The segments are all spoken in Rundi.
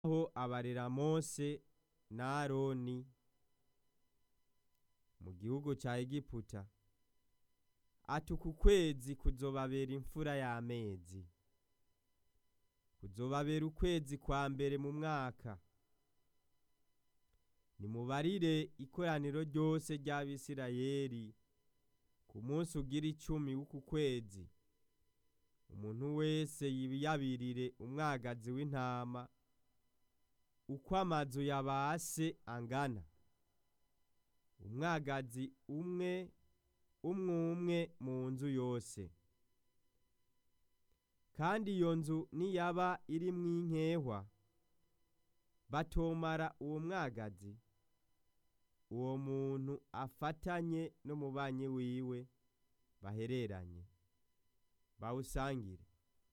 aho abarera Mose na Aroni mu gihugu ca Egiputa ati uku kwezi kuzobabera imfura y'amezi kuzobabera ukwezi kwa mbere mu mwaka nimubarire ikoraniro ryose ry'Abisirayeli ku munsi ugira icumi w'uku kwezi umuntu wese yiyabirire umwagazi w'intama uko amazu ya ba se angana umwagazi umwe umwe umwe mu nzu yose kandi iyo nzu niyaba irimwo inkehwa batomara uwo mwagazi uwo muntu afatanye n'umubanyi wiwe bahereranye bawusangire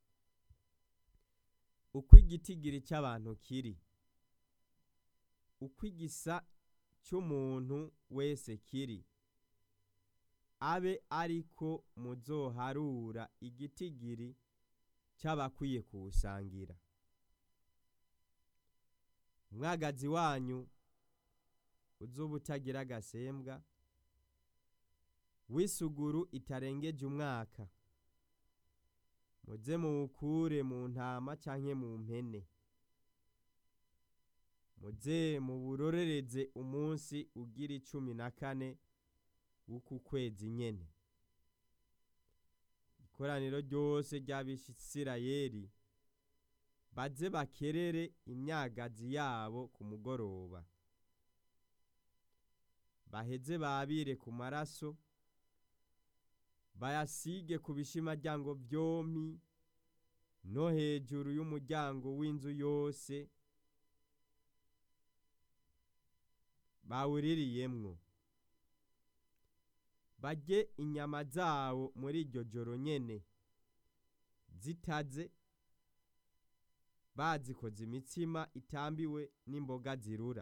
uko igitigiri c'abantu kiri uko igisa c'umuntu wese kiri abe ariko muzoharura igitigiri c'abakwiye kuwusangira umwagazi wanyu uzoba utagira agasembwa w'isuguru itarengeje umwaka muze muwukure mu ntama canke mu mpene muze muburorereze umunsi ugira icumi na kane w'uku kwezi nyene ikoraniro ryose ry'Abisirayeli baze bakerere imyagazi yabo ku mugoroba baheze babire ku maraso bayasige ku bishimaryango vyompi no hejuru y'umuryango w'inzu yose bawuririyemwo barye inyama zawo muri iryo joro nyene zitaze bazikoze imitsima itambiwe n'imboga zirura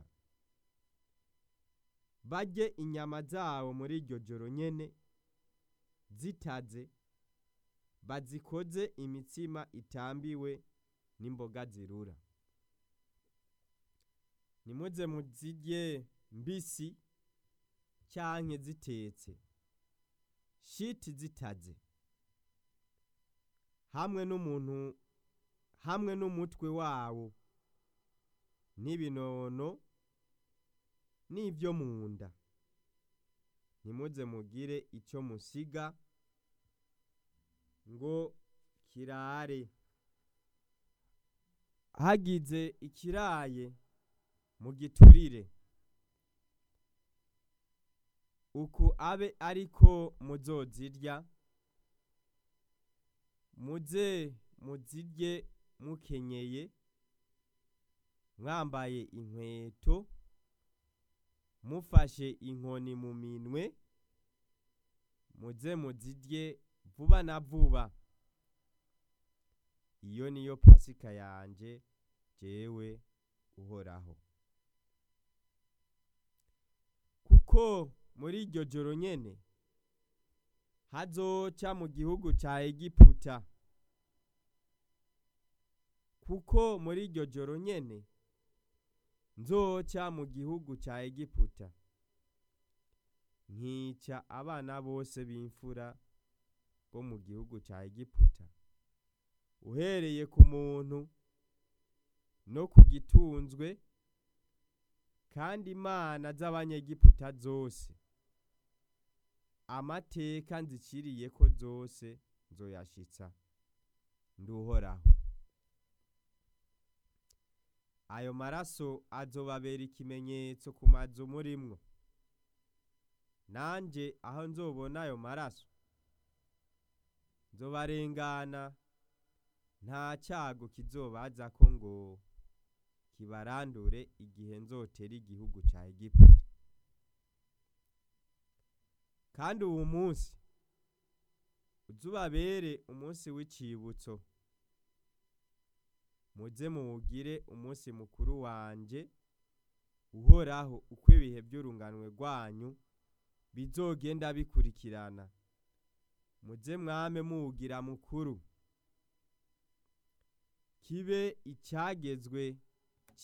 barye inyama zawo muri iryo joro nyene zitaze bazikoze imitsima itambiwe n'imboga zirura nimuze muzirye mbisi canke zitetse shiti zitaze hamwe n'umuntu hamwe n'umutwe wawo n'ibinono n'ivyo mu nda ntimuze mugire ico musiga ngo kirare hagize ikiraye mugiturire uku abe ariko muzozirya muze muzirye mukenyeye mwambaye inkweto mufashe inkoni mu minwe muze muzirye vuba na vuba iyo niyo pasika yanje jewe uhoraho kuko muri iryo joro nyene hazoca mu gihugu ca Egiputa kuko muri iryo joro nyene nzoca mu gihugu ca Egiputa nkica abana bose b'imfura bo mu gihugu ca Egiputa uhereye ku muntu no ku gitunzwe kandi imana z'abanyegiputa zose amateka nziciriye ko zose nzoyashitsa nduhoraho ayo maraso azobabera ikimenyetso ku mazu murimwo nanje aho nzobona ayo maraso nzobarengana nta cyago kizobazako ngo kibarandure igihe nzotera igihugu ca Egiputa kandi uwo munsi uzubabere umunsi w'icibutso muze muwugire umunsi mukuru wanje uhoraho uko ibihe by'urunganwe rwanyu bizogenda bikurikirana muze mwame muwugira mukuru kibe icyagezwe